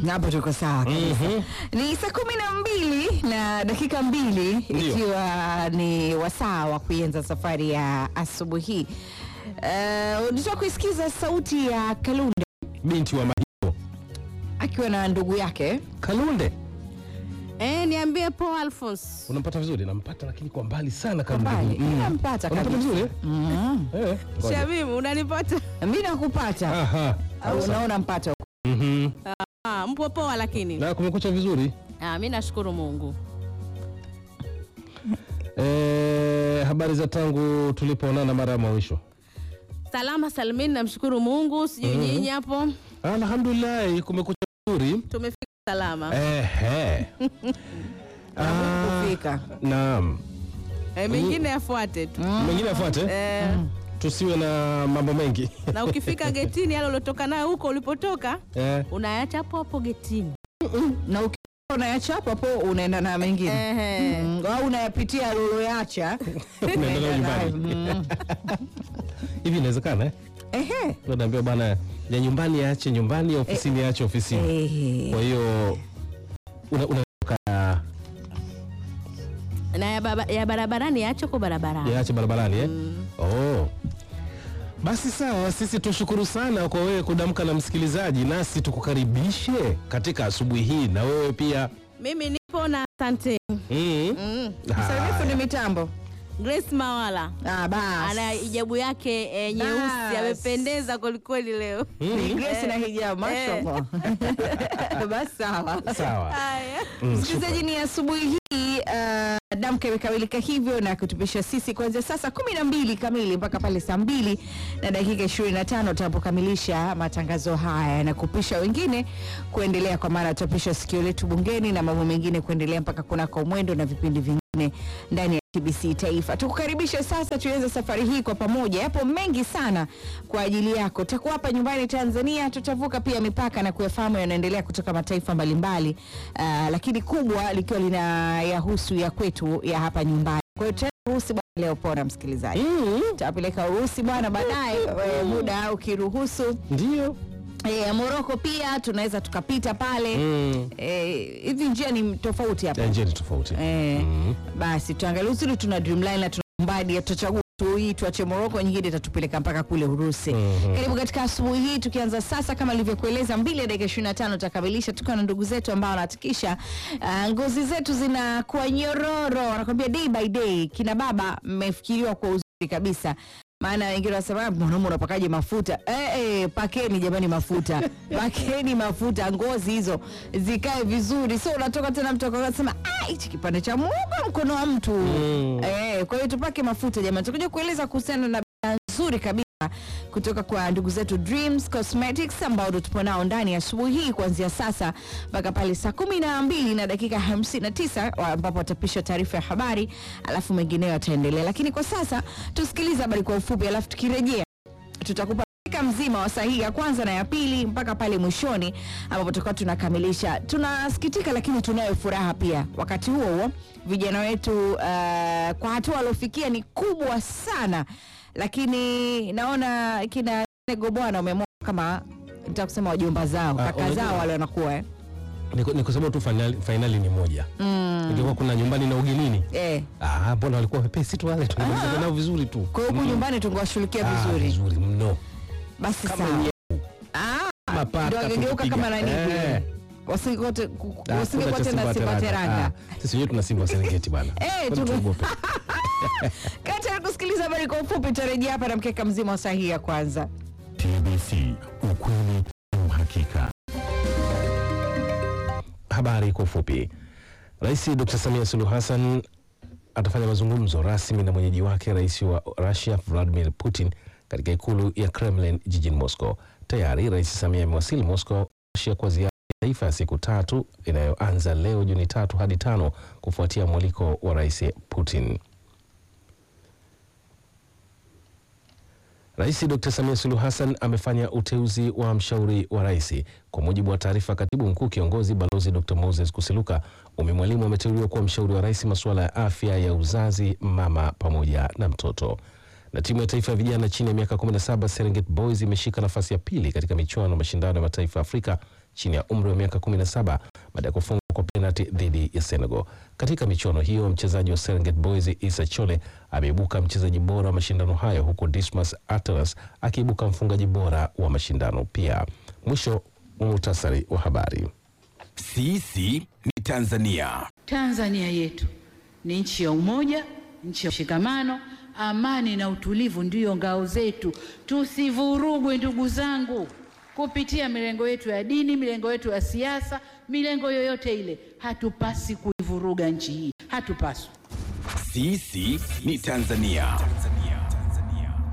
hapo tuko sawa kabisa. Ni saa kumi na mbili na dakika mbili Ndio. ikiwa ni wasaa wa kuianza safari ya asubuhi hii. Uh, unataka kuisikiza sauti ya Kalunde binti wa Mahio akiwa na ndugu yake Kalunde. Eh, niambie Paul Alphonse. Unampata vizuri? Nampata lakini kwa mbali sana kwa Kalunde. mbali. Mm. Nampata Unampata kabisa. vizuri? Mm. Eh. ngoja. Shamim, unanipata? Mi nakupata Aha. au unaona mpata Mhm. Ah, mpo poa lakini. Na kumekucha vizuri. Ah, mimi nashukuru Mungu. Eh, habari za tangu tulipoonana mara ya mwisho. Salama salmin, namshukuru Mungu. Sijui nyinyi hapo Alhamdulillah, kumekucha vizuri. tumefika salama. Ehe. Ah, kufika. Naam. Eh, mengine yafuate tu. Mengine afuate. Eh, Tusiwe na mambo mengi. na ukifika getini yale uliotoka nayo huko ulipotoka Eh. unayacha hapo hapo getini. na ukiwa unayachapa hapo unaenda na mengine Ehe. Mm, au unayapitia loloyacha Unaenda nayo nyumbani. Hivi inawezekana eh? Ehe. Naambia bwana ya nyumbani yaache nyumbani, ya ofisini yaache ofisini. Ehe. Kwa hiyo una- unatoka Na ya, baba, ya barabarani yaache kwa barabarani. yaache barabarani eh? Oh. Basi sawa, sisi tushukuru sana kwa wewe kudamka na msikilizaji, nasi tukukaribishe katika asubuhi hii, na wewe pia Mimi nipo na asante. mm. Mm. Msalimie Haya. fundi mitambo Grace Mawala. ah, basi Ana hijabu yake eh, nyeusi, Bas. amependeza kwelikweli leo. Ni Grace na hijabu mashallah basi sawa Sawa. Haya. Mm, msikilizaji ni asubuhi hii uh, damka imekamilika hivyo na kutupisha sisi kuanzia sasa kumi na mbili kamili mpaka pale saa mbili na dakika ishirini na tano tunapokamilisha matangazo haya na kupisha wengine kuendelea kwa maana tutapisha sikio letu bungeni na mambo mengine kuendelea mpaka kunako mwendo na vipindi vingine ndani ya TBC Taifa. Tukukaribishe sasa tuanze safari hii kwa pamoja. Yapo mengi sana kwa ajili yako. Tutakuwa hapa nyumbani Tanzania, tutavuka pia mipaka na kuyafahamu yanaendelea kutoka mataifa mbalimbali, uh, lakini kubwa likiwa lina yahusu ya kwetu ya hapa nyumbani. Kwa hiyo tutaenda Urusi bwana leo, pona msikilizaji, Mm. tutapeleka Urusi bwana baadaye, eh, muda ukiruhusu. Ndio. Eh, Moroko pia tunaweza tukapita pale Mm. eh, hivi njia ni tofauti hapa Ya njia ni tofauti. Eh, Mm. basi tuangalie uzuri, tuna Dreamline na tuna Mbadi, tutachagua tu hii tuache Moroko, nyingine itatupeleka mpaka kule Urusi. Mhm. Karibu katika asubuhi hii, tukianza sasa kama nilivyokueleza, mbili ya dakika 25 tutakamilisha tukiwa na ndugu zetu ambao wanahakikisha uh, ngozi zetu zinakuwa nyororo, wanakwambia day by day. Kina baba mmefikiriwa kwa uzuri kabisa maana wengine wanasema "Ah, mwanaume unapakaje mafuta eh, eh, pakeni jamani mafuta pakeni mafuta ngozi hizo zikae vizuri sio unatoka tena mtu akasema ah hichi kipande cha muogo mkono wa mtu Mm. eh, kwa hiyo tupake mafuta jamani tutakuja kueleza kuhusiana na bidhaa nzuri kabisa kutoka kwa ndugu zetu Dreams Cosmetics ambao ndo tupo nao ndani ya asubuhi hii kuanzia sasa mpaka pale saa kumi na mbili na dakika hamsini na tisa wa- ambapo watapisha taarifa ya habari alafu mengineyo yataendelea, lakini kwa sasa tusikilize habari kwa ufupi, alafu tukirejea tutakupa dakika mzima wa sahihi ya kwanza na ya pili mpaka pale mwishoni ambapo tutakuwa tunakamilisha. Tunasikitika lakini tunayo furaha pia. Wakati huo huo vijana wetu uh, kwa hatua waliofikia ni kubwa sana, lakini naona kina Nego bwana wameamua kama nitakusema wajomba zao Ah, kaka unajua- zao wale wanakuwa eh. Ni ku- ni kusema tu fainali, fainali ni moja. mm. Ingekuwa kuna nyumbani na ugenini. eh. Ah, mbona walikuwa wepesi tu wale, tunamaliza nao vizuri tu. Kwa hiyo huku Mm. nyumbani tungewashughulikia Ah, vizuri vizuri mno. basi Kama sawa. nye- Ah, kama paka ndio wangegeuka tukipiga. kama nani Eh. vile. Wasingekote- Ah, wasingekuwa kuna cha tena Simba Teranga. Ah, Sisi wenyewe tuna Simba wa Serengeti bana. Eh, Kwani tuko- tuogope? Kati ya kusikiliza habari kwa ufupi, tarejea hapa na mkeka mzima wa sahihi ya kwanza. TBC, ukweli na uhakika. Habari kwa ufupi. Rais Dr. Samia Suluhu Hassan atafanya mazungumzo rasmi na mwenyeji wake rais wa Russia Vladimir Putin katika ikulu ya Kremlin jijini Moscow. Tayari Rais Samia amewasili Moscow, Russia kwa ziara ya taifa ya siku tatu inayoanza leo Juni tatu hadi tano kufuatia mwaliko wa Rais Putin. Rais Dr. Samia Suluhu Hassan amefanya uteuzi wa mshauri wa rais. Kwa mujibu wa taarifa, katibu mkuu kiongozi Balozi Dr. Moses Kusiluka Umi Mwalimu ameteuliwa kuwa mshauri wa rais masuala ya afya ya uzazi, mama pamoja na mtoto. Na timu ya taifa ya vijana chini ya miaka 17 Serengeti Boys imeshika nafasi ya pili katika michuano ya mashindano ya mataifa ya Afrika chini ya umri wa miaka 17 baada ya kufungwa kwa penalti dhidi ya Senegal. Katika michuano hiyo, mchezaji wa Serengeti Boys Issa Chole ameibuka mchezaji bora wa mashindano hayo huku Dismas Atlas akiibuka mfungaji bora wa mashindano pia. Mwisho wa muhtasari wa habari. Sisi ni Tanzania. Tanzania yetu ni nchi ya umoja, nchi ya mshikamano, amani na utulivu ndiyo ngao zetu. Tusivurugwe ndugu zangu, kupitia milengo yetu ya dini, milengo yetu ya siasa, milengo yoyote ile. Hatupasi kuivuruga nchi hii, hatupaswi. Sisi ni Tanzania.